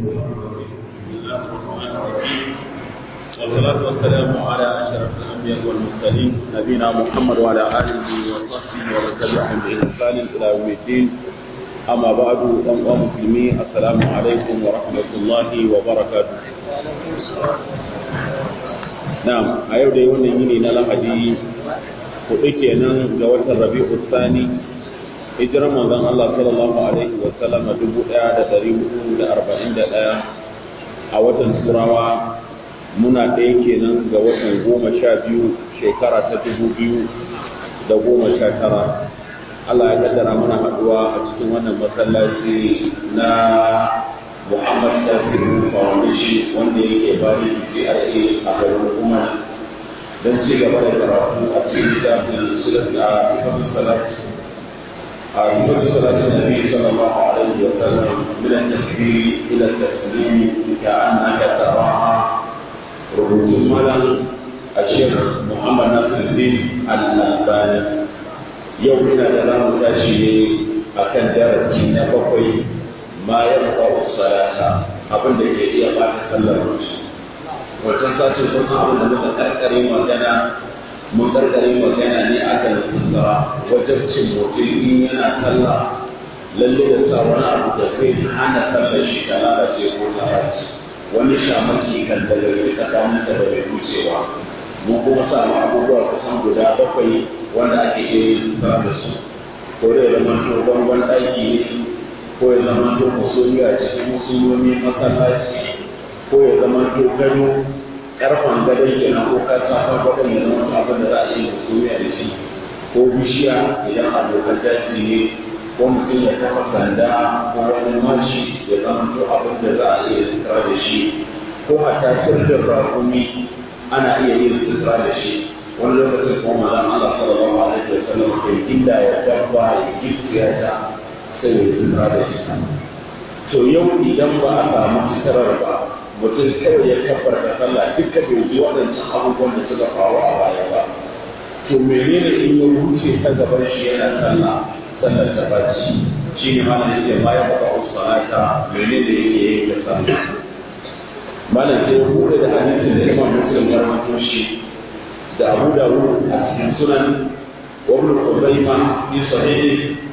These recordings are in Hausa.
بسم الله الرحمن الرحيم والصلاة والسلام على أشرف الأنبياء والمرسلين نبينا محمد وعلى آله وصحبه ومن تبعهم بإحسان إلى يوم الدين أما بعد أيها المسلمين السلام عليكم ورحمة الله وبركاته نعم أيوة يوم يني نلا حديث kuɗi kenan ga watan rabi'u tsani hijirar manzon Allah sallallahu alaihi wa sallam dubu ɗaya da ɗari hudu da arba'in da ɗaya a watan turawa muna ɗaya kenan ga watan goma sha biyu shekara ta dubu biyu da goma sha tara Allah ya kaddara muna haɗuwa a cikin wannan masallaci na Muhammad Tasiru Foundation wanda yake bari PRA a garin Umar don ci gaba da karatu a cikin littafin sulat a sifatu salat a sifatu salat da nabi sallallahu alaihi wa sallam min at-takbir ila at-taslim ka annaka taraha rubutun malam a shekh Muhammad Nasiruddin Al-Albani yau ina da zamu tashi ne akan darasi na bakwai ma yabqa salata abin da ke iya bata sallar mutum wancan sace sun abin da muka karkare magana mun karkare magana ne a kan sutura wajen cin mutum in yana sallah lalle da sa wani abu da zai hana sallar shi ta lalace ko ta raci wani shamaki kan da gari tsakanin da bai wucewa mun kuma samu abubuwa kusan guda bakwai wanda ake iya yin sutura da su ko da ya zama to bangon ɗaki ne ko ya zama to musulmi a cikin musulmi masallaci ko ya zama to gado karfan gadon kenan ko ka safa gadon ya zama abin da za a yi mutumiya da shi ko bishiya idan abokan daji ne ko mutum ya kafa sanda ko wani mashi ya zama to abin da za a iya sutura da shi ko hatta sirrin rakumi ana iya yin sutura da shi wani lokacin kuma mazan Allah sallallahu alaihi wa sallam kai inda ya dabba ya giftiya ta sai ya sutura da shi to yau idan ba a samu suturar ba mutum kawai ya kafar da sallah duka bai ji waɗancan abubuwan da suka faru a baya ba to menene in ya wuce ta gaban shi yana sallah sallar ta baci shi ne malam yake ma ya faɗa usalata menene yake yi da sallah malam sai ya bude da hadisin da imam muslim ya rawaito shi da abu dawud a cikin sunan wa ibn khuzaima fi sahihi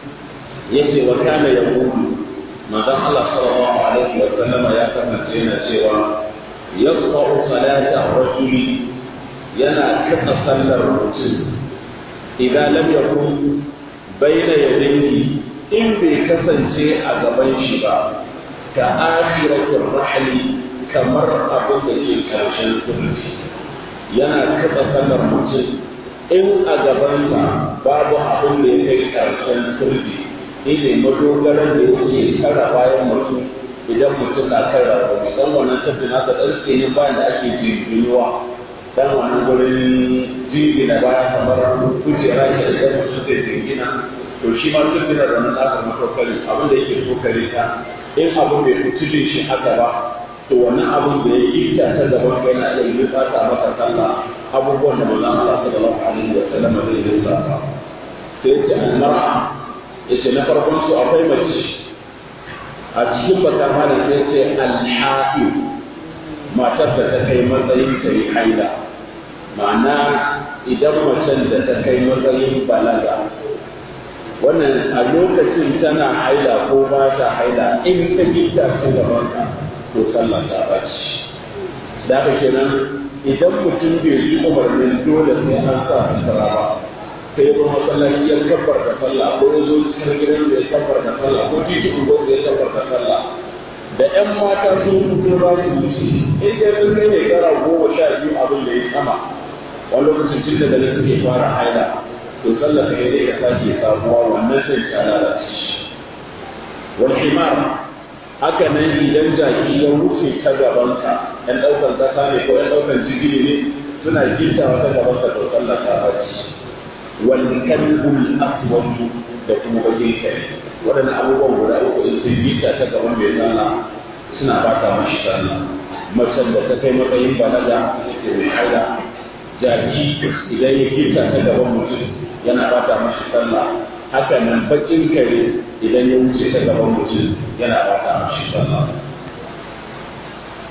yace wa kana yaqulu manzon Allah sallallahu alaihi wa sallama ya kasance yana cewa yaqta'u salata rajuli yana kasa sallar mutum idan lam yakun baina yadayhi in bai kasance a gaban shi ba ka akhiratir rahli kamar abin da ke karshen turki yana kasa sallar mutum in a gabansa babu abin da ya kai karshen turki ne madogaran da yake kara bayan mutum idan mutum na kan rarrabe dan wannan tafi nasa dan tsinin bayan da ake jirginuwa dan wannan gurin jingina baya kamar kujera ke idan mutum zai jingina to shi ma tun da wannan nasa matokari abin da yake tokare ta in abin bai fitile shi haka ba to wannan abin da ya yi ta ta gaban kai na iya yi fata maka sallah abubuwan da manzon Allah sallallahu alaihi wa sallam zai yi sa sai ya ce al-mar'a yace na farkon su akwai mace a cikin bakar halin sai ce alhaɗi matar da ta kai matsayin ta yi haila ma'ana idan macen da ta kai matsayin balaga wannan a lokacin tana haila ko ba ta haila in ta gita ta gaban ka to sallah ta baci da haka kenan idan mutum bai ji umarnin dole sai an sa sutura ba sai ba masallaci ya kabbar da sallah ko ya zo cikin gidan da ya kabbar da sallah ko titi ungo da ya kabbar da sallah da ƴan mata sun fito za su wuce in dai sun kai ne gara goma sha biyu abin da ya sama wani lokacin tun da dare suke fara haila to sallah kai dai ka sake sabuwa wannan sai ta lalace wal himar haka nan idan jaki ya wuce ta gabanka ƴan ɗaukar ƙasa ne ko ƴan ɗaukar jigili ne suna gittawa ta gabanka to sallah ta bace والكلب الأسود da kuma bakin kai waɗannan abubuwan guda uku in sun yi ta ta gaban mai zana suna ba ta mashi sallah macen da ta kai matsayin balaga ita mai haila jaki idan ya gita ta gaban mutum yana ba ta mashi sallah haka nan bakin kare idan ya wuce ta gaban mutum yana ba ta mashi sallah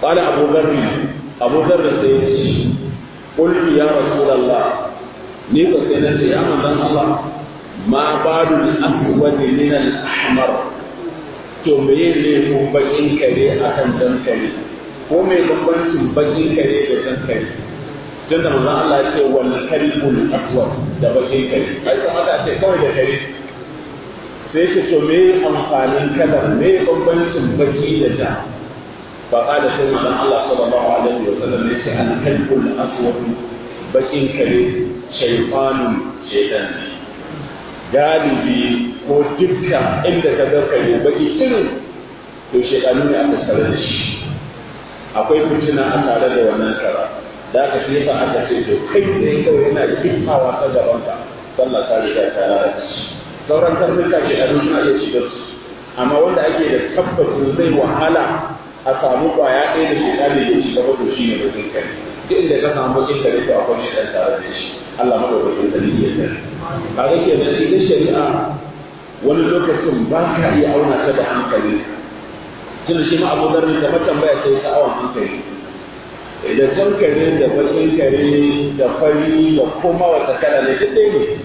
قال أبو ذر أبو ذر سيدي قلت يا رسول الله نيكو سيدي يا من الله ما بال الأسود من الأحمر to meye ne ko bakin kare akan jan kare ko me bambancin bakin kare da jan kare tun da manzon Allah ya ce wal kalbul aswad da bakin kare ai kamata a ce kawai da kare sai ce to me amfanin kalar me bambancin baki da ja fa qala sai manzon Allah sallallahu alaihi wa sallam ya ce al kalbul aswad bakin kare shaytanun shaytan galibi ko dukka inda ka ga kare baki irin to shaytanu ne aka tare da shi akwai fitina a tare da wannan kara da aka shi yasa aka ce to kai tsaye kawai yana kifawa ta gaban ka sallah ta riga ta lalace sauran karnuka ke a suna iya shiga su amma wanda ake da tabbacin zai wahala a samu kwaya ɗaya da shekara ya shiga wato shi ne bakin kare duk inda ka samu bakin kare to akwai shi ɗan tare da shi Allah madaukakin sarki ya sani kaga kenan ita shari'a wani lokacin ba ka iya auna ta da hankali tun shi ma abu zarri kamar tambaya sai ta awon hankali da jan kare da bakin kare da fari da kuma wata kala ne duk ɗaya ne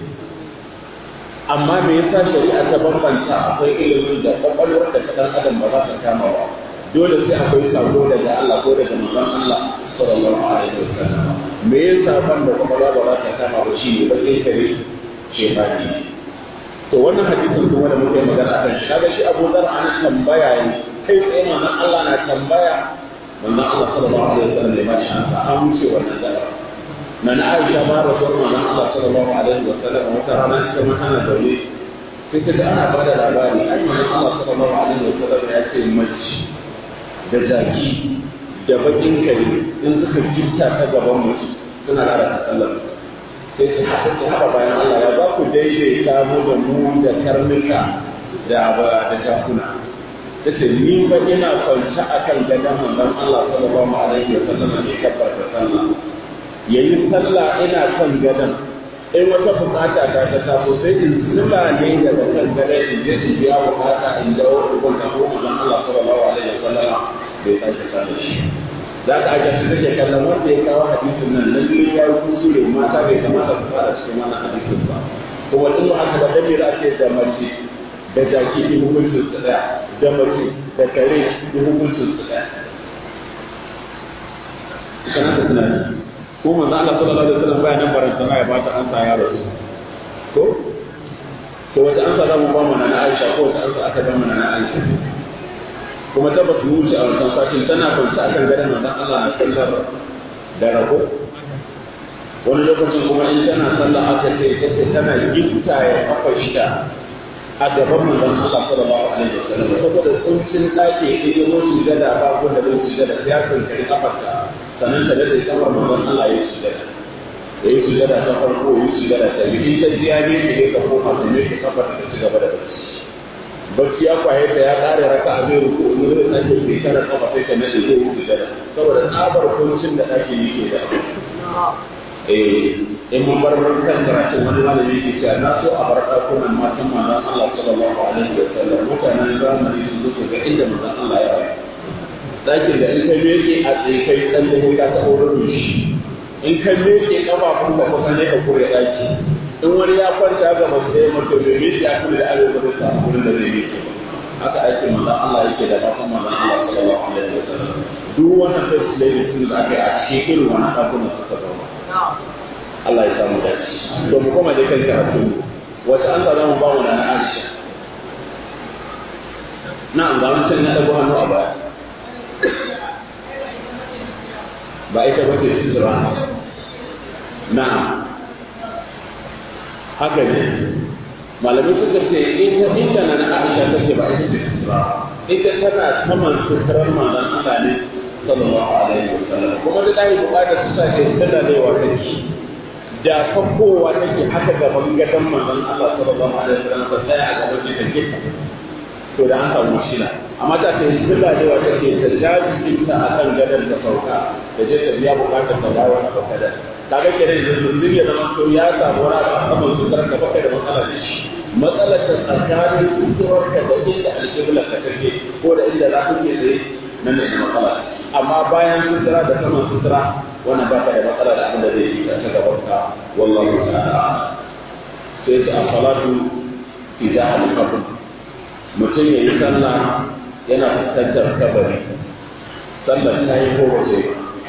amma me yasa shari'a ta bambanta akwai ilimin da kwakwalwar da ta ɗan adam ba za ta kama ba dole sai akwai sako daga Allah ko daga manzon Allah sallallahu alaihi wasallam me yasa ban da kwakwalwa ba za ta kama ba shi ne bakin kare shefani to wannan hadisin kuma da muke magana akan shi kaga shi Abu Dharr ana tambaya ne kai tsaye manzon Allah na tambaya manzon Allah sallallahu alaihi wasallam ya bashi ansa an wuce wannan dara na na Aisha ba da sauran manzon Allah sallallahu alaihi wasallam wata rana ita ma tana zaune sai ta ana ba da labari ai manzon Allah sallallahu alaihi wasallam ya ce mace da jaki da bakin kare in suka gifta ta gaban mutum suna lalata sallar sai su haɗa su haɗa bayan Allah ya za ku daidaita mu da mu da karnuka da da jakuna ta ce ni ba ina kwance a kan gadon manzon Allah sallallahu alaihi wa sallam ne kafar da sallah yayi sallah ina kan gadon in wata bukata ta ta taso sai in zula ne daga kan gadon in je in biya bukata in dawo in kwanta ko manzon Allah sallallahu alaihi wa sallam bai sake samu shi za ka ajiye su take kallon wanda ya kawo hadisin nan lalle ya yi kusure mata bai kamata su fara cikin wannan hadisin ba kuma in ba haka ba dan me za a ce da mace da jaki in hukuncin su daya da mace da kare in hukuncin su daya kana da tunani ko manzo Allah sallallahu alaihi wasallam bayanan barantana ya bata ansa ya rasu ko to wata ansa za mu ba mu na Aisha ko wata ansa aka ba mu na Aisha kuma tabbas mu wuce a wancan satin tana kwance akan gadon manzon Allah na sallar da rako wani lokacin kuma in tana sallah aka ce tace tana gifta ya kafa ita a gaban manzon Allah sallallahu alaihi wasallam saboda kuncin dake in yi mutu gada ba ko da zai gada sai ya kankari kafarta sannan ta dade kafar manzon Allah ya sujada ya yi sujada ta farko ya yi sujada ta biyu in ta ji ya ne ne ka koma ta ne ka kafa ta ci gaba da bacci bacci ya kwaye ta ya kare raka a zai ruku in zai sake bai kana kafa sai ka nade zai yi sujada saboda tsabar kuncin da ake yi ke da eh in mun bar kan karatun wani malami ke cewa na so a bar ɗakunan matan manzon Allah sallallahu alaihi wa sallam mutanen zamani su zo ga inda manzon Allah ya rayu ɗakin da in ka meke a tsaye kai ɗan da ka taɓa wurin shi in ka meke ƙafafun ka kusa ne ka kure ɗaki in wani ya kwanta ga masu ɗaya mutum bai meke a kure da arewa da sa wurin da zai meke haka ake manzon Allah yake da matan manzon Allah sallallahu alaihi wa sallam duk wannan first lady sun da aka yi a cikin irin wannan ɗakunan suka zama Allah ya samu dace to mu koma da kan karatu wata an za mu ba mu na Aisha na'am ga wancan na dago hannu a baya ba ita ba ce sura na'am haka ne malamai suka ce ita inda na Aisha take ba ita ce sura ita tana saman suturar manzon Allah ne sallallahu alaihi wasallam kuma da dai bukatar su sa ke tana da yawa take da fakowa take haka gaban gadon manzon Allah sallallahu alaihi wasallam ta tsaya a gaban shi take to da an samu shila amma ta ce tana da yawa take ta jaji ta akan gadon da sauka da je ta biya bukatar ta dawo a sauka da kaga kenan da zuri ya zama to ya samu wani abu a saman su karka baka da matsala da shi matsalar ta tsakanin kusurwar ka da inda alƙibla ka take ko da inda za ku ke tsaye nan ne matsala amma amma bayan sutura da saman sutura wannan ba ka da matsala da abin da zai yi ta gaban ka wallahu ta'ala sai ta salatu idan al-qabr mutum ya yi sallah yana fuskantar kabari sallar ta yi ko wace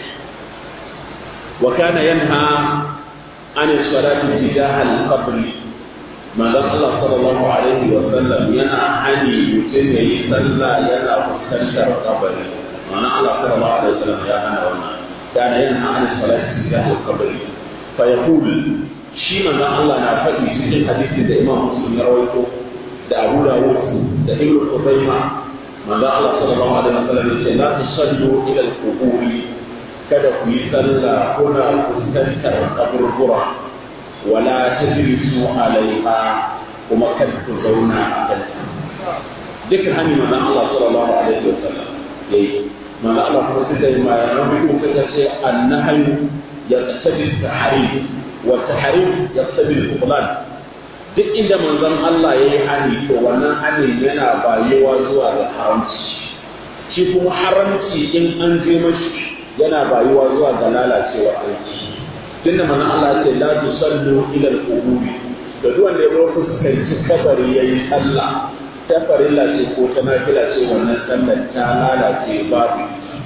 wa kana yanha an salati tijah al-qabr manzon Allah sallallahu alaihi wa sallam yana hani mutum ya yi sallah yana fuskantar kabari ma'ana Allah sallallahu alaihi wa sallam ya hana wannan kana yanha an salati tijah al-qabr fa yaqul shi manzon Allah na faɗi cikin hadisin da Imam Muslim ya rawaito da Abu Dawud da Ibn Khuzaimah manzo Allah sallallahu alaihi wasallam ya ce la tusallu ila al-qubur kada ku yi sallah kuna fuskantar kaburbura wala tajlisu alaiha kuma kada ku zauna a kan duk hani manzo Allah sallallahu alaihi wasallam yayi manzo Allah kuma sai da ma ya rubu kaga ce annahyu yaqtadi at-tahrim wa at-tahrim yaqtadi al-butlan duk inda manzon Allah ya yi hani to wannan hani yana bayuwa zuwa ga haramci shi kuma haramci in an je mashi yana bayuwa zuwa ga lalacewar aiki tunda manzon Allah ya ce la tusallu ila al-quburi da duk wanda ya zo fuskanci kabari yayi sallah ta farilla ce ko ta nafila ce wannan sallar ta lalace babu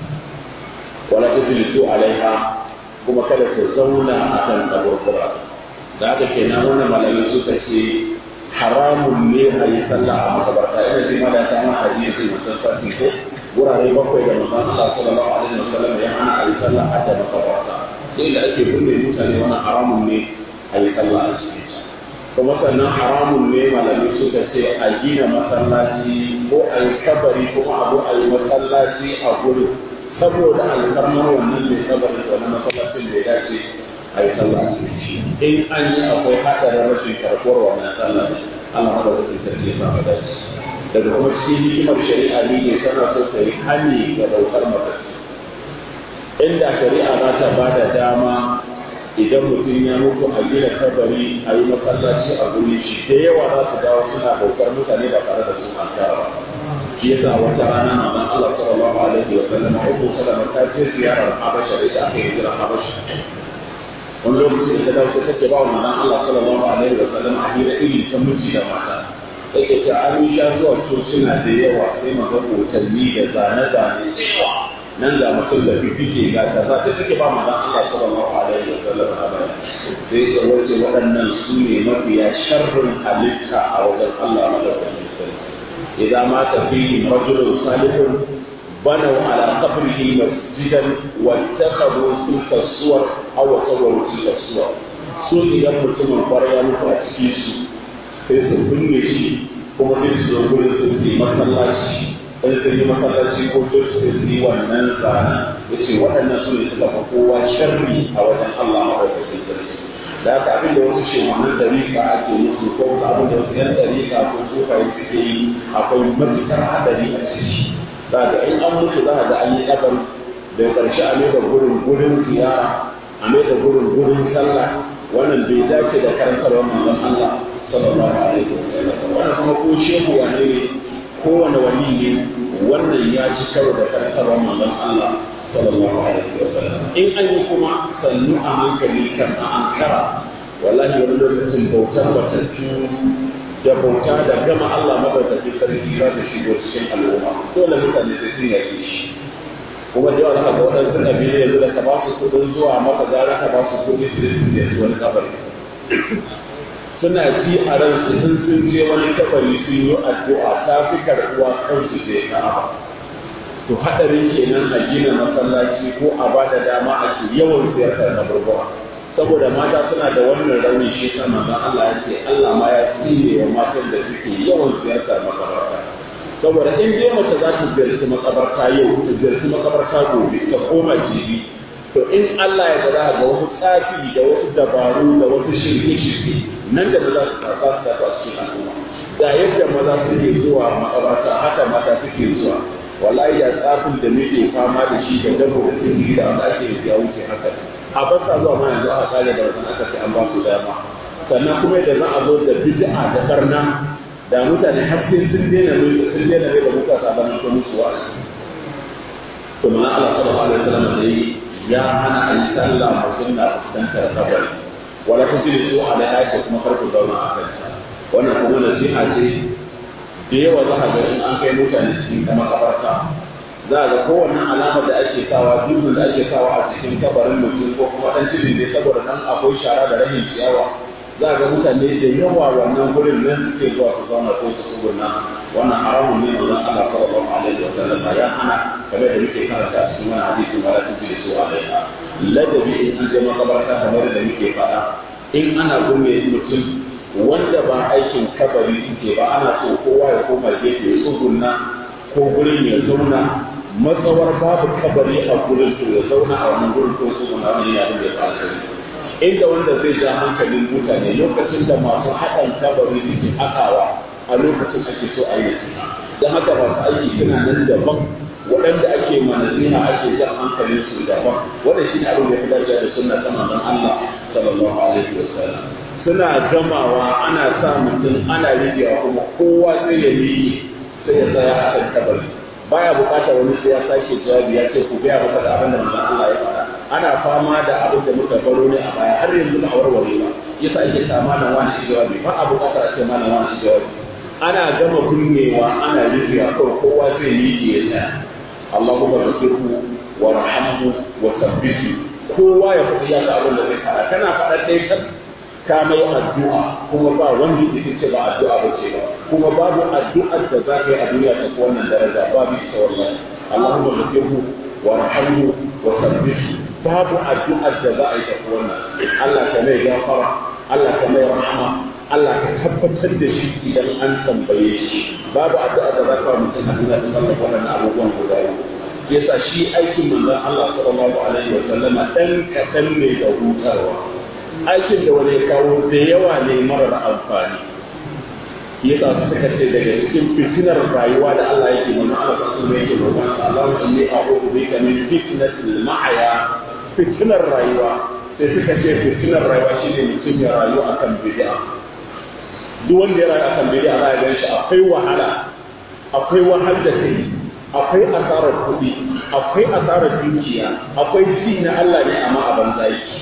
wala tajlisu alaiha kuma kada ku zauna akan kaburbura da haka kenan wannan malamai suka ce haramun ne a yi sallah a makabarta ina ce ma da ta ma hadisi musan sarki ko wurare bakwai da musan Allah sallallahu alaihi wasallam ya hana a yi sallah a da makabarta inda ake binne mutane wannan haramun ne a yi sallah a cikin kuma sannan haramun ne malamai suka ce a gina masallaci ko a yi kabari kuma a zo a yi masallaci a gudu saboda alfarmar wannan mai kabarin da wani masallacin da ya dace a yi sallah a cikin shi in an yi akwai haɗarin rashin karɓuwar wannan sallah Allah ma da wasu sarki ya samu dace daga kuma cikin hikimar shari'a ne ne tana so ta yi hani ga ɗaukar mafarki inda shari'a za ta ba da dama idan mutum ya mutu a gina kabari a yi masallaci a guri shi da yawa za su dawo suna ɗaukar mutane ba tare da su an ba shi yasa wata rana manzon Allah sallallahu alaihi wa sallam Ummu Salama ta je ziyarar Habasha da ita aka yi jira Habasha wani lokaci da ta dawo sai take ba wa manzon Allah sallallahu alaihi wa sallam a hira iri ta miji da mata take ta an sha zuwa cocina da yawa sai maga hotanni da zane-zane da yawa nan ga mutum da fifike ga ta za ta take ba manzon Allah sallallahu alaihi wa sallam a baya sai ya wace waɗannan su ne mafiya sharrin halitta a wajen Allah madaukakin sarki idan mata fihi rajulun salihun بنوا على قبره مسجدا واتخذوا تلك الصور او صوروا تلك الصور su idan mutumin kwarai ya mutu a cikin su sai su binne shi kuma sai su zo gurin su yi masallaci in su yi masallaci ko to su yi wannan zana ya ce waɗannan su ne suka fi kowa sharri a wajen Allah maɗaukakin sarki da haka abin da wasu shemanin dariƙa ake musu ko abin da wasu yan dariƙa ko sufaye suke yi akwai matuƙar haɗari a ciki za ga in an mutu za ga an yi kabari da karshe a mai da gurin gurin ziyara a mai da gurin gurin sallah wannan bai dace da karantarwar manzon Allah sallallahu alaihi wa sallam wannan kuma ko shehu wane ne ko wani wali ne wannan ya ci karo da karantarwar manzon Allah sallallahu alaihi wa sallam in an yi kuma sannu a hankali kan a ankara wallahi wani lokacin bautar batattu da bauta da gama Allah madaukakin sarki za ta shigo cikin al'umma dole mutane sai sun yake shi kuma da yawa ga waɗansu ƙabilu yanzu da ka ba su kuɗin zuwa maka gara ka ba su kuɗi su su je su wani kabari suna ji a ransu in sun je wani kabari sun yi addu'a ta fi karɓuwa kansu je ka'aba to haɗarin kenan a gina masallaci ko a ba da dama a ke yawan ziyartar kaburbura saboda mata suna da wannan rauni shi ta manzon Allah ya ce Allah ma ya tsine wa matan da suke yawan ziyartar makabarta saboda in dai mace za ta ziyarci makabarta yau ta ziyarci makabarta gobe ta koma jibi to in Allah ya gada ga wasu tsafi da wasu dabaru da wasu shirye-shirye nan da za su karɓa su tafi a cikin al'umma da yadda maza suke zuwa makabarta haka mata suke zuwa wallahi da tsafin da muke fama da shi da dabo da sirri da wanda ake ya wuce haka a basa zuwa ma yanzu aka kare da wannan aka ce an ba su dama sannan kuma da za a zo da bid'a da barna da mutane har sai sun daina mai sun daina mai da mutane da mun musu wa to mana Allah sallallahu alaihi wasallam dai ya hana a yi sallah mutum na fuskantar kabari wala ta jiri su ala ya ce kuma farko zauna a kanta wannan kuma nasiha ce da yawa za a ga in an kai mutane cikin makabarta za a ga kowanne alama da ake sawa dukkan da ake sawa a cikin kabarin mutum ko kuma dan cikin ne saboda nan akwai shara da rahin ciyawa za a ga mutane da yawa wannan gurin nan suke zuwa su zauna ko su tsuguna wannan haramun ne manzon Allah sallallahu alaihi wa sallam ya hana kamar da muke karanta a cikin wannan hadisin wala tujri su alaiha ladabi in an je makabarta kamar da muke faɗa in ana gume mutum wanda ba aikin kabari suke ba ana so kowa ya koma gefe ya tsuguna ko gurin ya zauna matsawar babu kabari a gurin to ya zauna a wannan gurin ko tsuguna wani ya da ya alkhairi inda wanda zai ja hankalin mutane lokacin da masu haɗin kabari suke haɗawa a lokacin ake so a yi don haka masu aiki suna nan daban waɗanda ake manazina ake jan hankalin su daban wanda shi ne abin da ya dace da sunna ta manzon Allah sallallahu alaihi wa sallam suna gamawa ana sa mutum ana rigewa kuma kowa sai ya miƙe sai ya tsaya a kan kabari baya bukatar wani sai ya sake jawabi ya ce ku gaya maka da abin da manzon Allah ya faɗa ana fama da abin da muka baro ne a baya har yanzu ba a warware ba yasa ake sa malam wani shi jawabi ba a bukatar a ce malam wani shi jawabi ana gama kunnewa ana rufewa kawai kowa zai yi ya tsaya Allahumma ghfirhu warhamhu wa thabbitu kowa ya faɗi ya abin da zai faɗa kana faɗa ɗaya kan ka mai addu'a kuma ba wanda yake ce ba addu'a ba ce ba kuma babu addu'ar da za ka yi a duniya ta wannan daraja babu ita wallahi Allahumma ghfirhu warhamhu wa thabbitu babu addu'ar da za a yi ta wannan Allah ka mai gafara Allah ka mai rahama Allah ka tabbatar da shi idan an tambaye shi babu addu'a da za ka wa mutum a duniya ta mallaka wannan abubuwan guda biyu yasa shi aikin manzon Allah sallallahu alaihi wa sallama dan kadan ne da hutarwa aikin da wani ya kawo da yawa ne marar amfani yasa suka ce daga cikin fitinar rayuwa da Allah yake mana Allah sallallahu alaihi wa sallam yake Allahumma inni a'udhu bika min fitnatil ma'ya fitinar rayuwa sai suka ce fitinar rayuwa shine mutum ya rayu akan bid'a duk wanda ya rayu akan bid'a za ya gan shi akwai wahala akwai wahal da kai akwai asarar kuɗi akwai asarar dukiya akwai ji na Allah ne amma a banza yake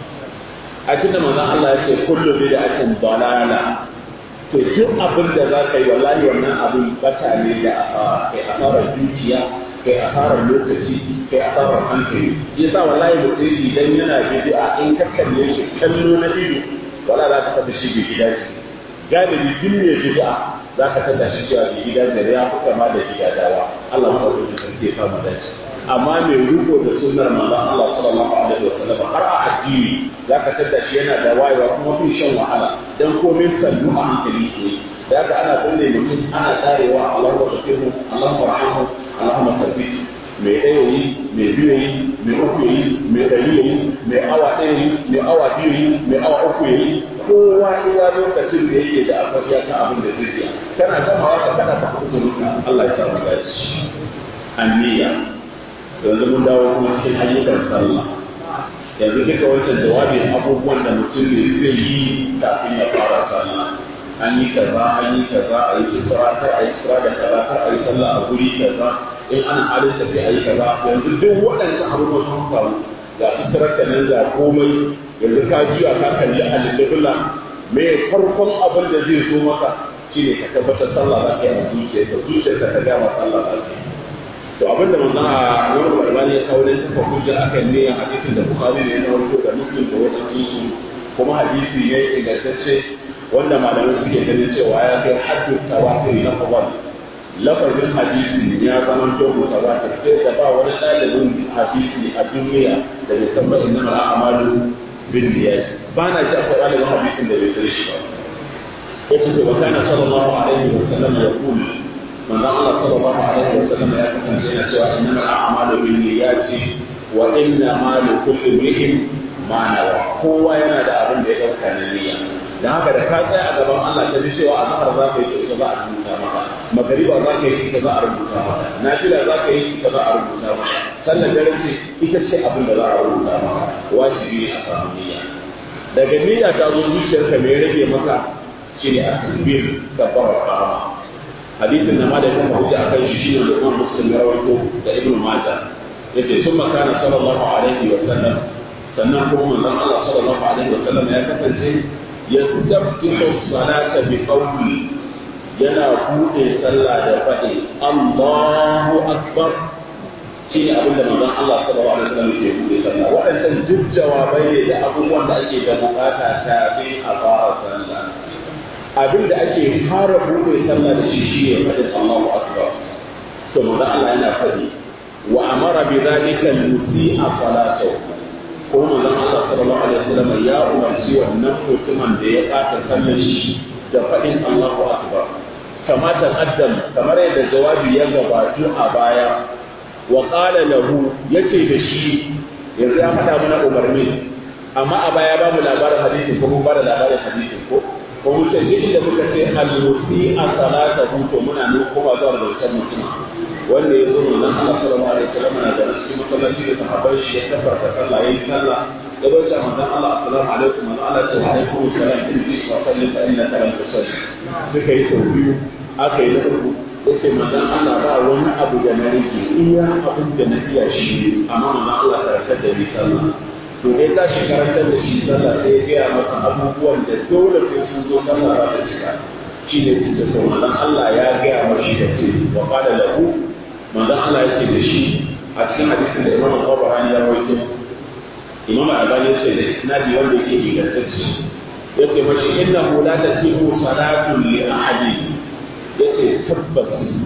a cikin manzon Allah ya ce kullu bid'atin dalala to duk abin da za ka yi wallahi wannan abin bata ne da kai asarar dukiya kai asarar lokaci kai asarar hankali yasa wallahi mutum idan yana bid'a in ka kalle shi kallo na ido wala za ka tafi shi bai gida galibi duk mai bid'a za ka tada shi cewa bai gida da ya fi kama da gida dawa Allah ma ɗauki sarki ya samu dace amma mai riko da sunnar manzon Allah sallallahu alaihi wasallam har a addini za ka tada shi yana da wayewa kuma fi shan wahala dan komai sannu a hankali ke da haka ana kulle mutum ana tsarewa Allahu akbar Allahu rahmu Allahu tabbiti mai ɗaya yi mai biyu yi mai uku yi mai ɗari yi mai awa ɗaya yi mai awa biyu yi mai awa uku yi kowa iya lokacin da yake da akwai ya kan abin da zai yi kana gamawa ka kada ka kuɗi ruka Allah ya samu dace anniya yanzu mun dawo kuma cikin ayyukan sallah yanzu duka wancan jawabin abubuwan da mutum ne zai yi kafin ya fara sallah an yi kaza an yi kaza a yi isra kar a yi isra da kaza kar a yi sallah a guri kaza in ana halin tafi a yi kaza yanzu duk waɗannan abubuwan sun faru ga israr ka nan ga komai yanzu ka juya ka kalli alƙibla me farkon abin da zai zo maka shine ka tabbatar sallah za ka yi a zuciyarka zuciyarka ta gama sallah za ka yi to abin da manzon a wani barbani ya kawo ne suka hujja akan ne a hadisin da bukhari ne na wato da muslim da wasu su kuma hadisi ne ingantacce wanda malamai suke ganin cewa ya kai haddu tawatir na fawal lafazin hadisi ya zama to mutawatir sai da ba wani ɗalibin hadisi a duniya da bai san ba inna al'amalu bin niyyat ba na ji akwai ɗalibin hadisin da bai san shi ba yace wa kana sallallahu alaihi wa sallam yaqul manzo Allah sallallahu alaihi wa sallam ya kasance yana cewa inna al'amalu bin niyyat wa inna ma li kulli imrin ma nawa kowa yana da abin da ya dauka na niyya dan haka da ka tsaya a gaban Allah ka ji cewa azhar za ka yi ita za a rubuta maka magariba za ka yi ita za a rubuta maka nafila za ka yi ita za a rubuta maka sallar dare ce ita ce abin da za a rubuta maka wajibi ne a samu niyya daga niyya ta zo zuciyarka me rage maka shine asbir kabbara qama hadisin da malamin kuma hujja akan shi shine da Imam Muslim ya rawaito da Ibn Majah yace sun makana sallallahu alaihi wa sallam sannan kuma manzon Allah sallallahu alaihi wa sallam ya kasance ya tabbitu salata bi qawli yana bude sallah da faɗi Allahu akbar shi ne abin da manzon Allah sallallahu alaihi wa sallam ke bude sallah waɗannan duk jawabai ne da abubuwan da ake da bukata kafin a fara sallah abin da ake fara bude sallah da shi shi ne faɗin Allahu akbar to manzon Allah yana faɗi wa amara bi dhalika al-musi'a salatahu ko manzon Allah sallallahu alaihi wasallam ya umarci wannan mutumin da ya ɓata sallar shi da faɗin Allahu akbar kama taqaddam kamar yadda jawabi ya gabatu a baya wa qala lahu yace da shi yanzu ya faɗa mana umarni amma a baya babu labarin hadisi ko mun bada labarin hadisi ko ko mun ce duk da muka ce al-musi a salata to muna nuna kuma zuwa da wancan mutum wanda ya zo manzon Allah sallallahu alaihi wasallam na da cikin masallaci da sahabbai shi ya tabbata sallah yayi sallah ya zo ta manzon Allah assalamu alaikum manzon Allah ta alaikum salam in ji wa sallim fa inna ka lam tusalli suka yi sau biyu aka yi na uku yace manzon Allah ba wani abu da na rike iya abin da na iya shi amma manzon Allah karantar da ni sallah to dai za shi karantar da shi sallah sai ya gaya masa abubuwan da dole sai sun zo sallah za ta shiga shi ne da sau manzon Allah ya gaya mashi da ce wa qala lahu manzon Allah ya ce da shi a cikin hadisin da Imam Al-Bukhari ya rawaito Imam Al-Albani ya ce da isnadi wanda yake ingantacce yace mashi innahu la tasihu salatu li ahadin yace tabbas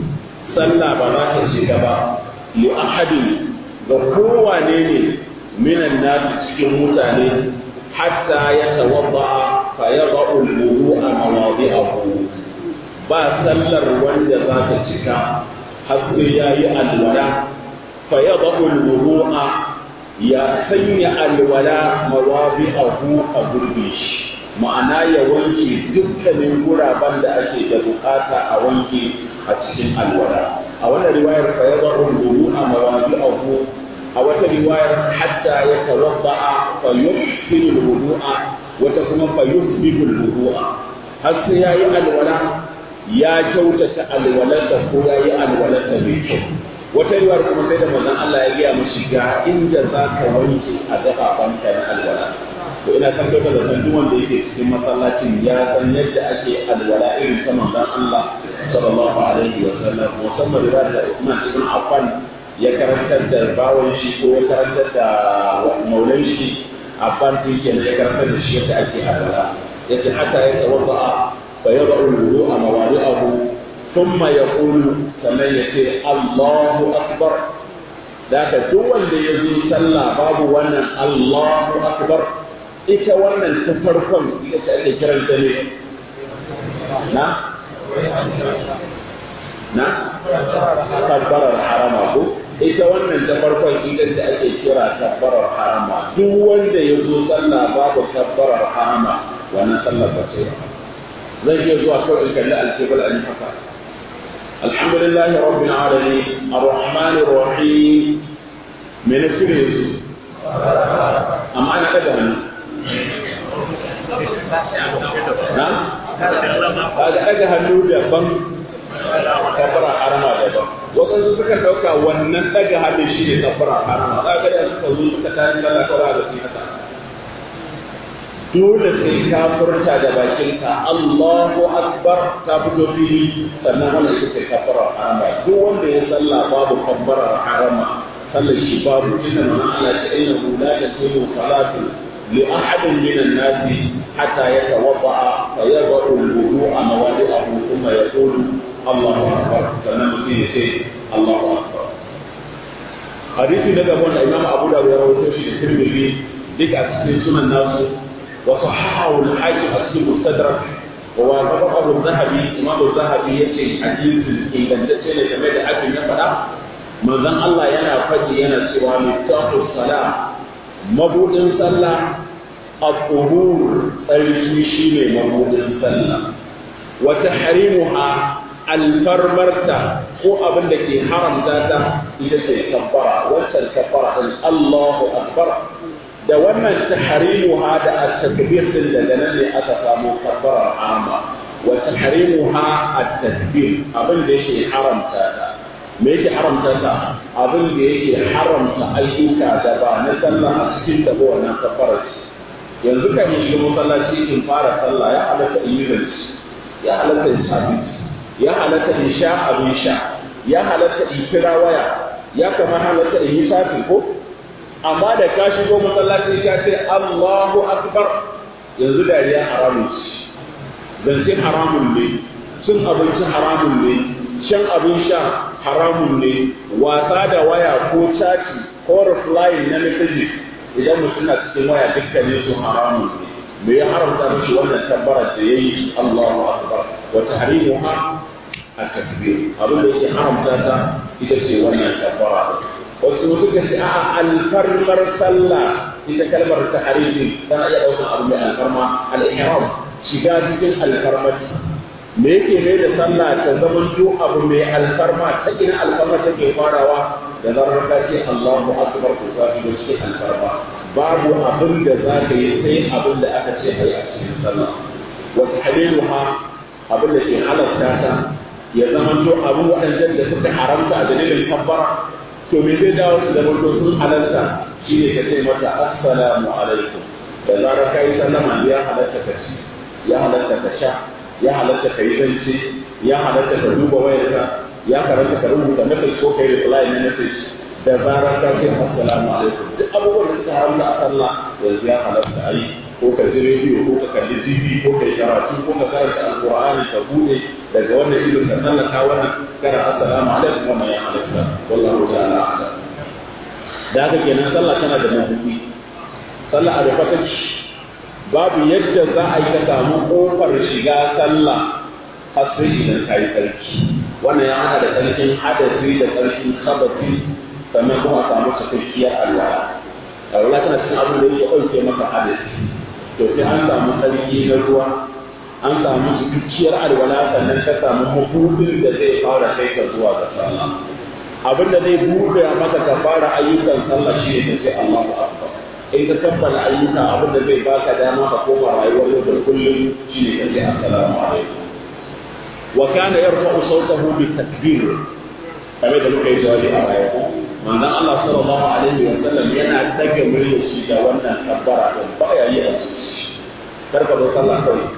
sallah ba za ta shiga ba li ahadin ga kowane ne minan nasu cikin mutane hatta ya tawadda fa yada'u al-wudu'a mawadi'ahu ba sallar wanda za ta cika har sai yayi alwala fa yada'u al-wudu'a ya sanya alwala mawadi'ahu a gurbi shi ma'ana ya wanke dukkanin guraben da ake da bukata a wanke a cikin alwala a wannan riwayar fa yada'u al-wudu'a mawadi'ahu a wata riwayar hatta ya tawadda'a fa yuhsinu al-wudu'a wata kuma fa yuhsinu al-wudu'a har sai yayi alwala ya kyautata alwalarsa ko yayi alwalarsa mai kyau wata riwayar kuma sai da manzon Allah ya gaya mishi ga inda za ka wanke a gababanka na alwala to ina san da san duk wanda yake cikin masallacin ya san yadda ake alwala irin ta manzon Allah sallallahu alaihi wa sallam musamman riwayar da Uthman ibn Affan ya karantar da bawon shi ko ya karantar da maulan shi a bantin kenan ya karantar da shi yadda ake alwala yace hatta ya tawadda fa yad'u al-wudu'a mawadi'ahu thumma yaqulu sannan yace Allahu akbar da ka duk wanda ya zo sallah babu wannan Allahu akbar ita wannan ta farkon ita ce ake kiranta ne na na tabbarar harama ko ita wannan ta farkon ita da ake kira tabbarar harama duk wanda ya zo sallah babu tabbarar harama wannan sallar ba ce zan iya zuwa kawai in kalli alkibal an haka alhamdulillah rabbil alamin arrahmanir rahim me na kire su amma ana daga hannu na kaga daga hannu daban kabbara harama daban wasu suka dauka wannan daga hannu shi ne kabbara harama za ga da suka zo suka tayi sallah kawai da su haka dole sai ka furta da bakinka Allahu akbar ta fito fili sannan wannan ita ce kabbara harama duk wanda ya sallah babu kabbara harama sallar shi babu inna man ala ta'innahu la tasilu salatu li ahadin min an-nas hatta yatawadda fa yad'u al-wudu'a mawadi'ahu thumma yaqulu Allahu akbar sannan mutum ya ce Allahu akbar hadisi daga wanda Imam Abu Dawud ya rawaito shi da Tirmidhi duk a cikin sunan nasu wa sahahahu al-Hakim a cikin Mustadrak wa tabaqa al-Zahabi Imam al-Zahabi yace hadisi ingantacce ne game da abin ya faɗa manzon Allah yana faɗi yana cewa mutahu salam mabudin sallah al-tuhur tsarki shine mabudin sallah wa tahrimuha alfarmarta ko abin da ke haramta ta ita ce kabbara wancan kabbara din Allahu akbar da wannan tahrimuha da at-takbir din daga nan ne aka samu kabbara amma wa tahrimuha at-takbir abin da yake haramta ta me yake haramta ta abin da yake haramta ayyuka da ba na sallah a cikin da wannan kafarar yanzu kan yi shiga masallaci in fara sallah ya halatta in yi rance ya halatta in abinci ya halatta in sha abin sha ya halatta in kira waya ya kama halatta in yi safi ko amma da ka shigo masallaci ka ce Allahu akbar yanzu dariya haramun ce zance haramun ne cin abinci haramun ne shan abin sha haramun ne wasa da waya ko cati ko replying na message idan mutum na cikin waya dukkanin su haramun ne me ya haramta mishi wannan tabbara da yayi Allahu akbar wa tahrimuha at-takbir abin da yake haramta ta ita ce wannan tabbara wasu suka ce a'a alfarmar sallah ita kalmar tahrimi tana iya ɗaukar abu mai alfarma al-ihram shiga cikin alfarmar me yake mai da sallah ta zama to abu mai alfarma ta ina alfarma take farawa da zarar ka ce Allahu akbar ko ka shigo cikin alfarma babu abin da za ka yi sai abin da aka ce ai a cikin sallah wa tahliluha abin da ke halatta ta ya zama to abu waɗannan da suka haramta a dalilin kabbara to me zai dawo su zama to sun halarta shine ka ce mata assalamu alaikum da zarar ka yi sallama ya halatta ka ci ya halatta ka sha ya halatta ka yi zance ya halatta ka duba wayarka ya karanta ka rubuta message ko kai reply na message da zarar ka ce assalamu alaikum duk abubuwan da suka haramta a sallah yanzu ya halatta a yi ko ka ji rediyo ko ka kalli tv ko ka yi karatu ko ka karanta alqur'ani ka bude daga wannan idon ka sallaka wannan kana assalamu alaikum wannan ya halatta wallahu ta'ala a'lam da haka kenan sallah tana da mabuɗi sallah a rufe babu yadda za a yi ka samu ƙofar shiga sallah har sai idan ka yi tsarki wannan ya hana da tsarkin hadasi da tsarkin sabati sannan kuma a samu cikakkiyar alwala alwala tana cikin abin da ya ɗauke maka hadasi to sai an samu tsarki na ruwa an samu cikakkiyar alwala sannan ka samu mabuɗin da zai fara kai ka zuwa ga sallah abin da zai buɗe maka ka fara ayyukan sallah shi ne ka ce Allahu akbar in ka kammala ayyuka abin da zai baka dama ka koma rayuwar yau da kullum shine ka ce assalamu alaikum wa kana yarfa'u sawtahu bi takbir kamar da muka yi jawabi a baya ko manzon Allah sallallahu alaihi wa sallam yana daga muryar shi da wannan kabbara din baya yi a zuci kar ka zo sallah kawai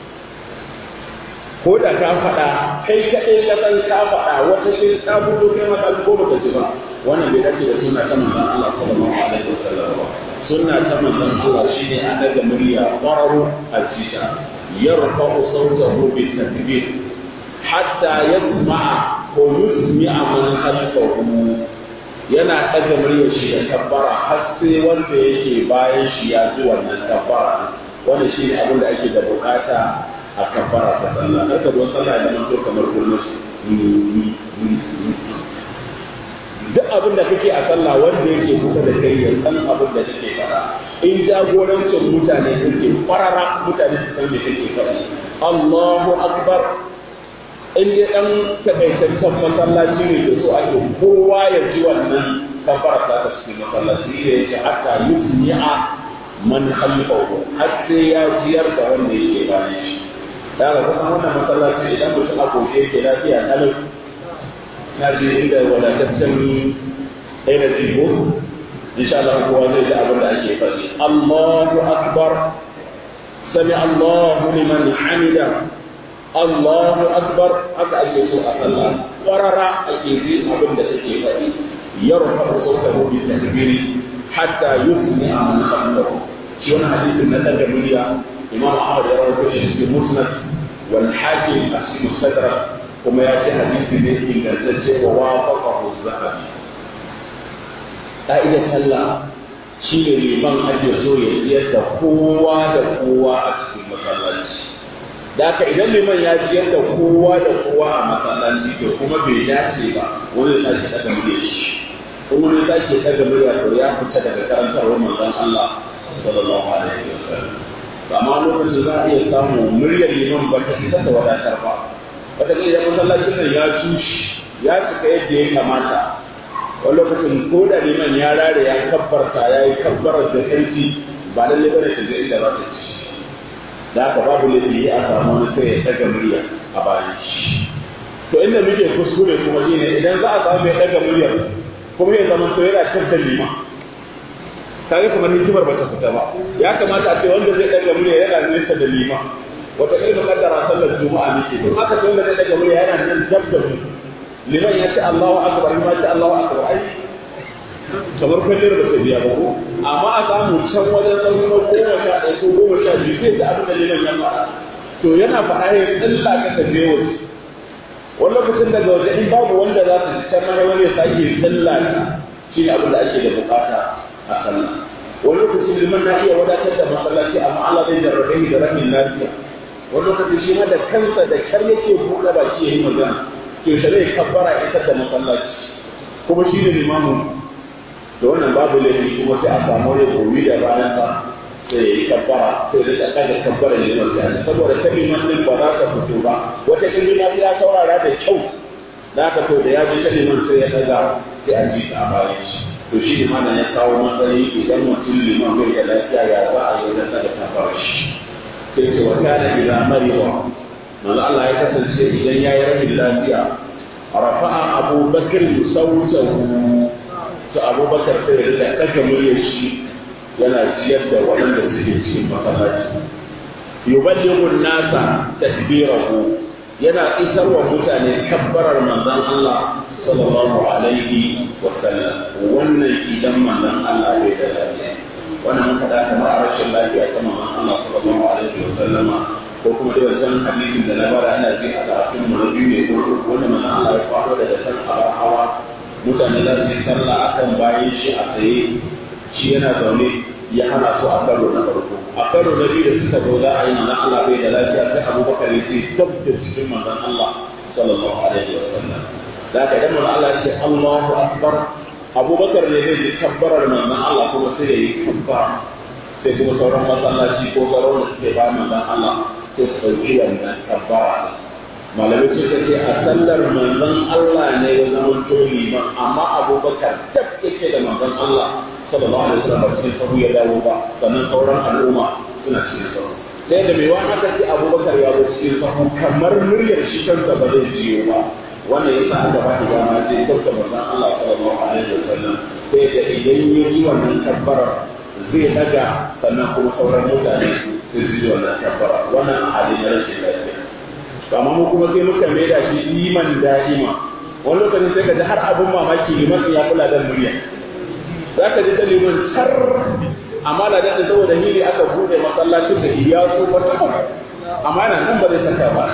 ko da ka faɗa kai kaɗai ka san ka faɗa wata sai ka fito kai maka ko baka ji ba wannan bai dace da sunna ta manzon Allah sallallahu alaihi wa sallam ba sunna ta manzon Allah shine a daga murya qararu ajita yarfa'u sawtahu bi takbir hatta yasma'a ko yusmi'a man khalfahu yana daga muryar shi da kabbara har sai wanda yake bayan shi ya ji wannan kabbara wannan shine abin da ake da bukata a kabbara ta sallah kar ka zo sallah da manto kamar gurmus duk abin da kake a sallah wanda yake kusa da kai ya san abin da kake fara in jagorancin mutane kake farara mutane su san me kake faɗi Allahu akbar in dai dan takaitaccen masallaci ne da so ake kowa ya ji wannan kafara ta ta cikin masallaci ne yake hatta yusmi'a man khalfahu har sai ya jiyar da wanda yake bayan shi da ga kuma wannan masallaci idan mutum a gobe yake lafiya kalau na je inda wadataccen energy ko insha Allah kowa zai ji abin da ake faɗi Allahu akbar sami Allahu liman hamida Allahu akbar haka ake so a sallah qarara ake ji abin da take faɗi yarfa sautahu bi takbiri hatta yusmi man khalfahu shi wannan hadisin na daga murya Imam Ahmad ya rawaito shi cikin Musnad wal Hakim a cikin Mustadrak kuma ya ce hadisi ne ingantacce wa wafaqahu zahabi ka'idar sallah shi ne liman ake so ya ciyar da kowa da kowa a cikin masallaci da haka idan liman ya ciyar da kowa da kowa a masallaci to kuma bai dace ba wani ya sake daga murya shi ko wani ya sake daga murya to ya fita daga karantarwar manzon Allah sallallahu alaihi wasallam amma lokacin za a iya samu muryar liman ba ta isa da wadatar ba wata ya masallacin nan ya tushe ya cika yadda ya kamata wani lokacin ko da liman ya rare ya kabbarta ya yi kabbarar da ƙarfi ba lalle bane ta ga inda za ta ci da haka babu laifi a samu wani sai ya daga murya a bayan shi to inda muke kuskure kuma shine idan za a samu mai daga muryar kuma ya zama to yana tattar lima kaga kamar hikimar bata fita ba ya kamata a ce wanda zai daga murya yana nesa da lima wata ilmi kaddara sallar juma'a nake to aka ce wanda zai daga murya yana nan dab da mu liman ya ce Allahu akbar ma ce Allahu akbar ai kamar kwallon ba ta biya ba ko amma a samu can wajen sauri na goma sha ɗaya ko goma sha biyu zai ji abin da liman ya faɗa to yana faɗa ya tsalla ka ka je waje wani lokacin daga waje in babu wanda za su ji can mana wani ya sake tsalla ka shi ne abin da ake da bukata a sallah wani lokacin liman na iya wadatar da masallaci amma Allah zai jarrabe ni da ramin lafiya wani lokacin shi ma da kansa da kyar yake buɗe baki ya yi magana to shi zai kabbara isar da masallaci kuma shi ne limamin da wannan babu laifi kuma sai a samu wani gobe da bayan sa sai ya yi kabbara sai da ta kaga kabbara ne mai tsari saboda ta liman din ba za ta fito ba wata kalma ya saurara da kyau da ka to da ya ji ta liman sai ya daga sai a ji ta a bayan shi to shi ne mana ya kawo matsayi idan mutum liman bai da lafiya ya za a yi wajen daga kabbara shi sai ce wa kana ila mariwa manzo Allah ya kasance idan ya yi rabin lafiya rafa'a Abu Bakr sautahu to abubakar sai ya rika ɗaga muryar shi yana ciyar da waɗanda suke cikin masallaci yuballighu nasa takbirahu yana isar wa mutane kabbarar manzon Allah sallallahu alaihi wa sallam wannan idan manzon Allah bai da lafiya wannan muka da kamar a rashin lafiya ta manzon Allah sallallahu alaihi wa sallama ko kuma da wancan hadisin da na bara ana ji a karatun mu na biyu ne ko wanda manzon Allah ya faɗo daga kan abar hawa mutane za su yi sallah akan bayan shi a tsaye shi yana zaune ya hana su a karo na farko a karo na biyu da suka zo za a yi manzon Allah bai da lafiya sai Abubakar ya ce dab da cikin manzon Allah sallallahu alaihi wa sallam da ka idan manzon Allah ya ce Allahu akbar Abubakar ne zai ji kabbarar manzon Allah kuma sai ya yi kabbara sai kuma sauran masallaci ko sauran da suke ba manzon Allah sai su ɗauki wannan kabbara malamai suka ce a sallar manzon Allah ne ya zama to liman amma abubakar dab yake da manzon Allah sallallahu alaihi wasallam cikin sahu ya dawo ba sannan sauran al'umma suna cikin sahu sai da mai wani aka ce abubakar ya zo cikin sahu kamar muryar shi kansa ba zai jiyo ba wannan yasa aka ba da dama sai sauka manzon Allah sallallahu alaihi wasallam sai da idan ya yi wannan kabbarar zai daga sannan kuma sauran mutane sai su ji wannan kabbara wannan a halin rashin lafiya amma mu kuma sai muka mai da shi iman da'ima wani lokacin sai ka ji har abin mamaki liman ya kula da murya za ka ji ta liman tar amma da daɗin saboda hili aka buɗe masallacin da iya so wata amma yana nan ba zai saka ba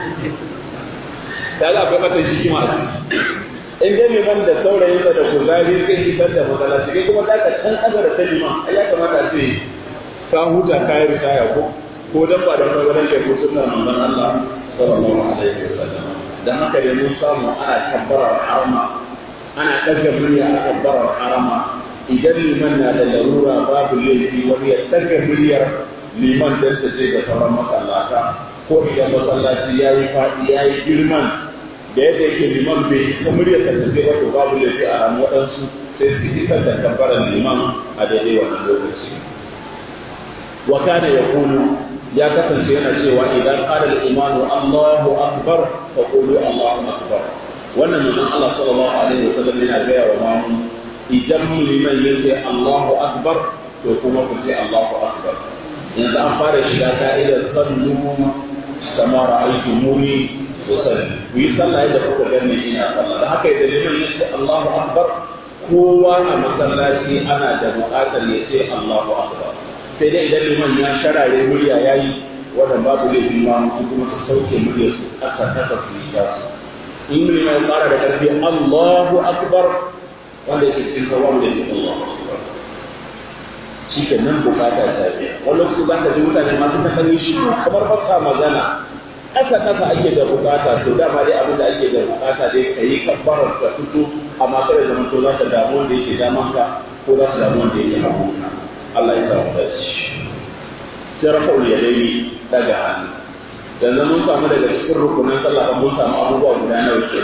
da za a kai mata shi ma in dai liman da saurayinsa da kuzari zai fitar da masallaci kai kuma za ka can ƙasa da ta liman ya kamata a ce ka huta kayan ritaya ko ko dan ba da maganar da ko sunnar manzon Allah sallallahu alaihi wasallam dan haka da mun samu ana kabbarar harama ana daga murya a kabbarar harama idan liman na da larura babu laifi wani ya daga muryar liman dan ta je ga sauran masallata ko idan masallaci ya yi faɗi ya yi girman da yadda yake liman bai ta muryar ta tafi ba to babu laifi a ran waɗansu sai su isar da kabbarar liman a daidai wannan lokaci wa kana yaqulu ya kasance yana cewa idan qala al-iman Allahu akbar fa qulu Allahu akbar wannan manzon Allah sallallahu alaihi wasallam yana gaya wa mamu idan liman yace Allahu akbar to kuma ku ce Allahu akbar yanzu an fara shiga ka'idar sallu kama ra'aytumuni usalli ku yi sallah yadda kuka gani ina sallah da haka idan liman yace Allahu akbar kowa a masallaci ana da buƙatar ya ce Allahu akbar sai dai idan liman ya sharare murya ya yi wannan babu laifi ma mutum kuma su sauke murya su aka kasa su yi ta su in liman ya fara da ƙarfi Allahu akbar wanda yake cikin kawo da yake Allahu akbar shi ke nan bukata ta biya wani lokaci za ka ji mutane masu ta sani shi kamar ba sa magana ƙasa ƙasa ake da bukata to dama dai abin da ake da bukata dai ka yi kabbarar ka fito amma kada zama to za ka damu wanda yake damanka ko za ka damu wanda yake hagunka Allah ya samu dace sai rafa'ul yadaini daga hannu yanzu mun samu daga cikin rukunin sallah mun samu abubuwa guda nawa ke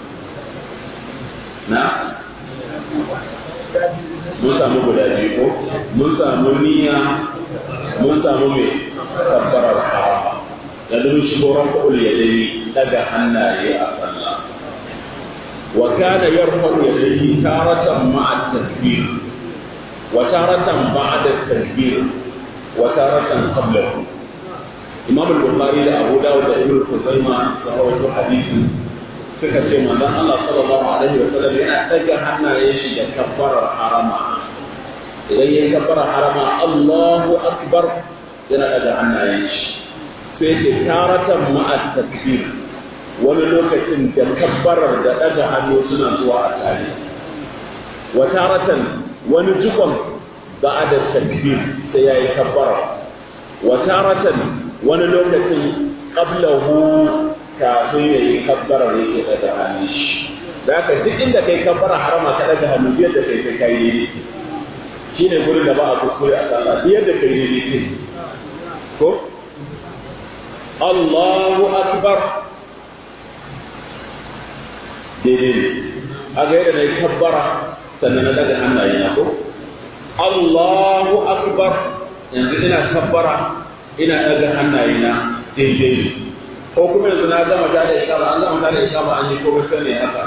na mun samu guda biyu ko mun samu niyya mun samu me kabbarar harama yanzu mun shigo rafa'ul yadaini daga hannaye a sallah wa kana yarfa'u yadayhi taratan ma'a takbir wa taratan ba'da takbir wa taratan qablahu Imam al-Bukhari da Abu Dawud da Ibn Khuzaimah da rawaito hadisi suka ce manzon Allah sallallahu alaihi wa sallam yana daga hannayen shi da kabbarar harama idan ya kabbara harama Allahu akbar yana daga hannayen shi sai ce taratan ma'a takbir wani lokacin da kabbarar da daga hannu suna zuwa a tare wa taratan wani jikon ba'a da takbir sai yayi kabbara wa taratan wani lokacin qablahu kafin ya yi kabbara yake daga hannu shi da haka duk inda kai kabbara harama ka daga hannu biyar da kai kai kai ne shi ne gurin da ba a kuskure a sallah biyar da kai ne ce ko Allahu akbar daidai ne a ga yadda na yi kabbara sannan na daga hannaye na ko Allahu akbar yanzu ina kabbara ina daga hannaye na daidai ne ko kuma yanzu na gama ta da ikama an gama ta da ikama an yi ko bai ne haka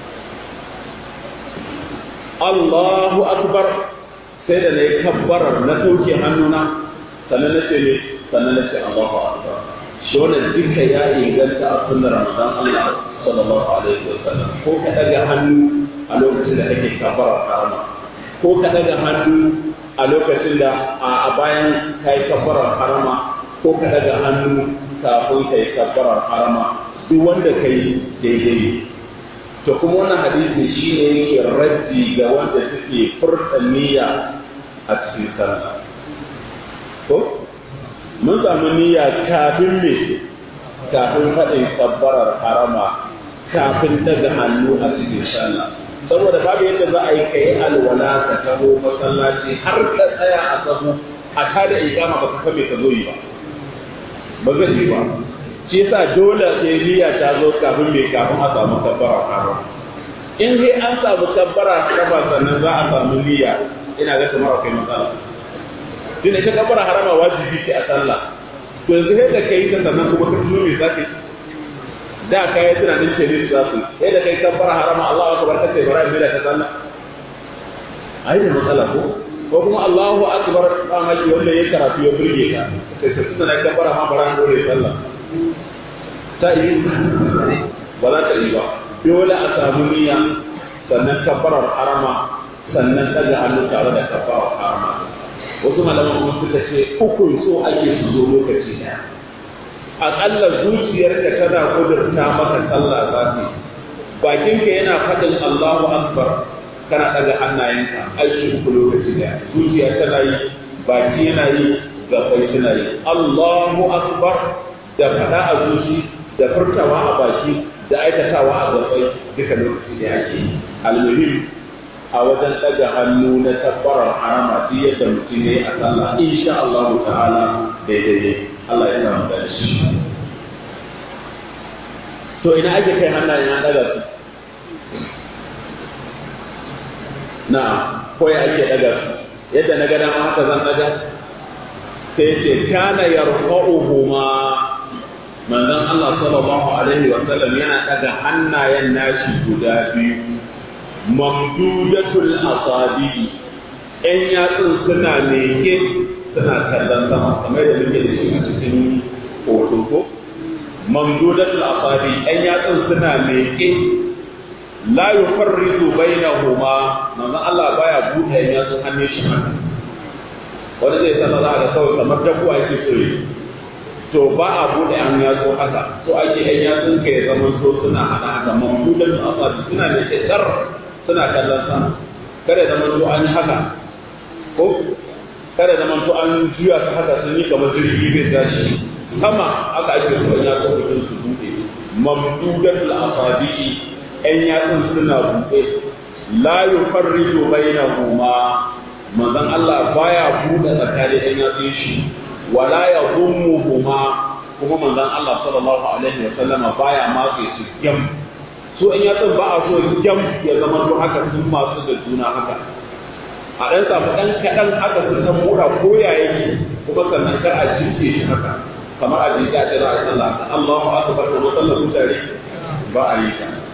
Allahu akbar sai da na yi kabbarar na sauke hannuna sannan na ce ne sannan na ce Allahu akbar shi wannan duka ya inganta a sunnar Ramadan Allah sallallahu alaihi wa sallam ko ka daga hannu a lokacin da kake kabbarar karama ko ka daga hannu a lokacin da a bayan kai kabbarar harama ko ka daga hannu kafin ka yi kabbarar harama duk wanda ka yi daidai to kuma wannan hadisi shi ne yake raddi ga wanda suke furta niyya a cikin sallah ko mun samu niyya kafin me kafin faɗin kabbarar harama kafin daga hannu a cikin sallah saboda babu yadda za a yi ka yi alwala ka taho masallaci har ka tsaya a sahu a tada ikama ba ka kame ka zo yi ba ba zai yi ba shi yasa dole sai niyya ta zo kafin mai kafin a samu kabbara harama in sai an samu kabbara harama sannan za a samu niyya ina ga kamar akwai matsala tun ita kabbara harama wajibi ce a sallah to yanzu sai da kai ta sannan kuma ka tuno me zaka da ka yi tunanin ce ne za su sai da kai kabbara harama Allahu akbar kace bara mai da ta sallah ai da matsala ko ko kuma Allahu akbar ba ma ki wanda ya karatu ya burge ka sai ka tuna kabbara ma bara dole sallah ta yi ba za ta yi ba dole a samu niyya sannan kabbarar harama sannan daga hannu tare da kabbarar harama wasu malaman kuma suka ce ukun so ake su zo lokaci ɗaya aƙalla zuciyarka tana kudurta maka sallah zafi bakinka yana faɗin Allahu akbar kana daga hannayenka aiki uku lokaci ɗaya zuciya tana yi baki yana yi gabai suna yi Allahu akbar da faɗa a zuci da furtawa a baki da aikatawa a gabai duka lokaci da ake almuhim a wajen ɗaga hannu na tabbarar harama duk yadda mutum ya yi a sallah insha Allah ta'ala daidai ne Allah ya samu da shi to ina ake kai hannayen an ɗaga su na ko ya ake ɗaga su yadda na ga dama haka zan ɗaga sai ce kana yarfa'uhuma manzon Allah sallallahu alaihi wa sallam yana daga hannayen nashi guda biyu mamdudatul asabi ɗan yatsun suna meke suna kallon sama kamar da muke da shi a cikin hoto ko mamdudatul asabi ɗan yatsun suna meke la yufarridu bainahuma manzon Allah baya buɗe ɗan yatsun hannun shi haka wani zai sallah za a ga kawai kamar dabbuwa yake so yi to ba a buɗe an yatsu haka so ake yan yatsun ka ya zama so suna hada haka mamdudan asabi suna da tsar suna kallon sama kada ya zama to an yi haka ko kada ya zama to an juya ta haka sun yi kamar jirgi bai tashi sama haka ake so yan yatsun mutum su buɗe mamdudan asabi yan yatsun suna buɗe la yufarridu bainahuma manzon Allah baya buɗe tsakanin yan yatsun shi wala ya huma kuma manzon Allah sallallahu alaihi wa sallama baya matse su gyam su in yatsun ba a so gyam ya zama to haka sun masu da juna haka a ɗan samu ɗan kaɗan haka sun san mura ko ya yake kuma sannan kar a jinke shi haka kamar a jinka ce za a sallah Allahu akbar ko sallar mutane ba a yi ta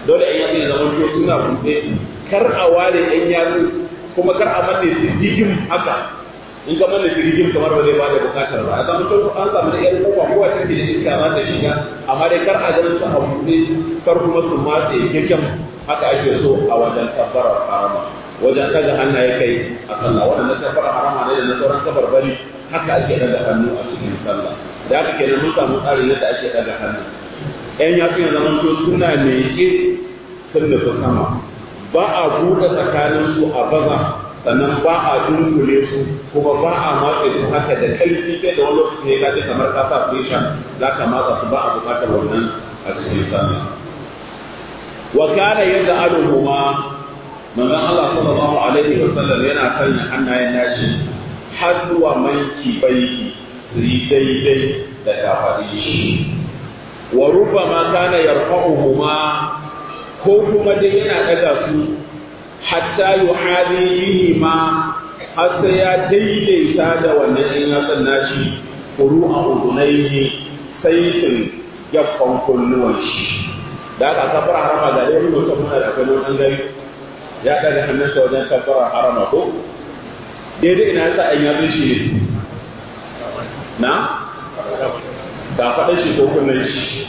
dole ɗan yatsu ya zama to suna buɗe kar a ware ɗan yatsu kuma kar a manne su jigim haka in ka manne su jigim kamar ba zai ba da bukatar ba a zama to an samu da ƴan kofa kowa take da iska za ta shiga amma dai kar a ganin su a buɗe kar kuma su matse kyakkyan haka ake so a wajen tabbarar harama wajen ɗaga hannaye kai a sallah wannan tabbarar harama ne da na sauran kabarbari haka ake ɗaga hannu a cikin sallah da haka kenan mun samu tsarin yadda ake ɗaga hannu ƴan yatsu ya zama to suna leƙe sun da sama ba a buɗe tsakanin su a baza sannan ba a dunkule su kuma ba a matse su haka da ƙarfi sai da wani lokaci ne kaji kamar ka sa pressure za ka matsa su ba a buƙatar wannan a cikin sallah wa kana yad'aluhuma manzon Allah sallallahu alaihi wa sallam yana sanya hannayen nashi har zuwa manki baiki su yi daidai da kafaɗi shi wa rubbama kana yarfa'uhuma ko kuma dai yana daga su hatta yuhadi bihi ma har sai ya daidaita da wannan in ya san nashi kuru a udunaihi saitin gaffan kunnuwan shi da aka kafara harama ga dai mutum muna da akwai wani gari ya daga hannunsa wajen kafara harama ko daidai ina yasa an yazo shi ne na ka faɗa shi ko kunnen shi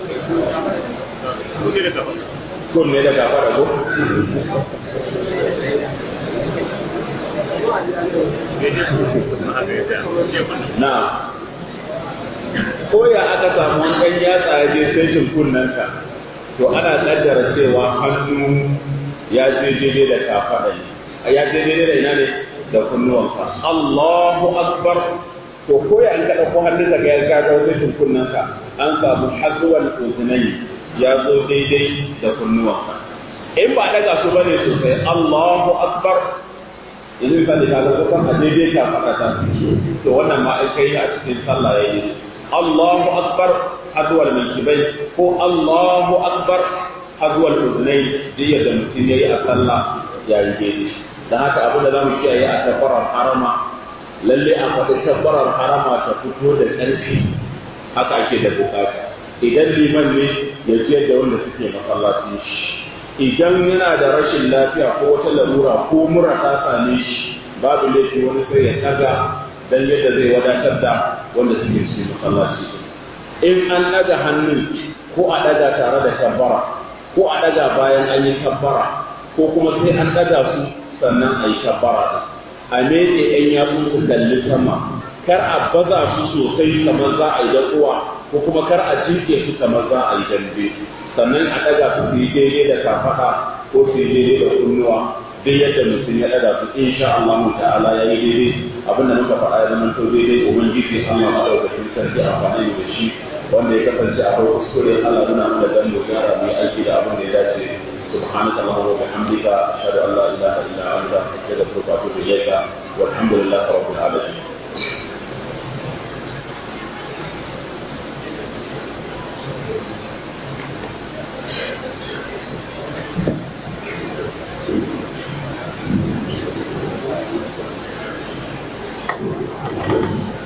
kunne da ka faɗa ko na ko ya aka samu wani ɗan yatsa ya je seshin kunnenka to ana ƙaddara cewa hannu ya je daidai da kafaɗa ya je daidai da ina ne da kunnuwanka Allahu akbar to ko ya an ka dauko hannun ka ya ga ga wajen kunnanka an samu hazwal uzunai ya zo daidai da kunnuwanka in ba daga su bane sosai Allahu akbar yanzu ka da kaga ko kan daidai ka fada ta to wannan ma ai kai a cikin sallah yayi Allahu akbar hazwal mankibai ko Allahu akbar hazwal uzunai duk yadda mutum yayi a sallah yayi daidai da haka abin da za mu kiyaye a tabbarar harama lalle a faɗi tabbarar harama ta fito da ƙarfi haka ake da bukata idan liman ne ya ciyar da wanda suke masallaci shi idan yana da rashin lafiya ko wata larura ko mura ta same shi babu laifi wani sai ya taga dan yadda zai wadatar da wanda suke cikin masallaci in an ɗaga hannun ko a ɗaga tare da tabbara ko a ɗaga bayan an yi tabbara ko kuma sai an ɗaga su sannan a yi kabbara da a meke ɗan yatsu su kalli sama kar a baza su sosai kamar za a yi dakuwa ko kuma kar a jinke su kamar za a yi dambe sannan a ɗaga su su yi daidai da kafaɗa ko su yi daidai da kunnuwa duk yadda mutum ya ɗaga su insha Allah ta'ala ya yi daidai abin da muka faɗa ya zama to daidai ubangiji Allah maɗaukakin sarki amfani da shi wanda ya kasance a bai kuskure Allah muna da dan dogara mai aiki da abin da ya dace سبحانك اللهم وبحمدك أشهد أن لا إله إلا أنت أستغفرك وأتوب إليك والحمد لله رب العالمين Thank you.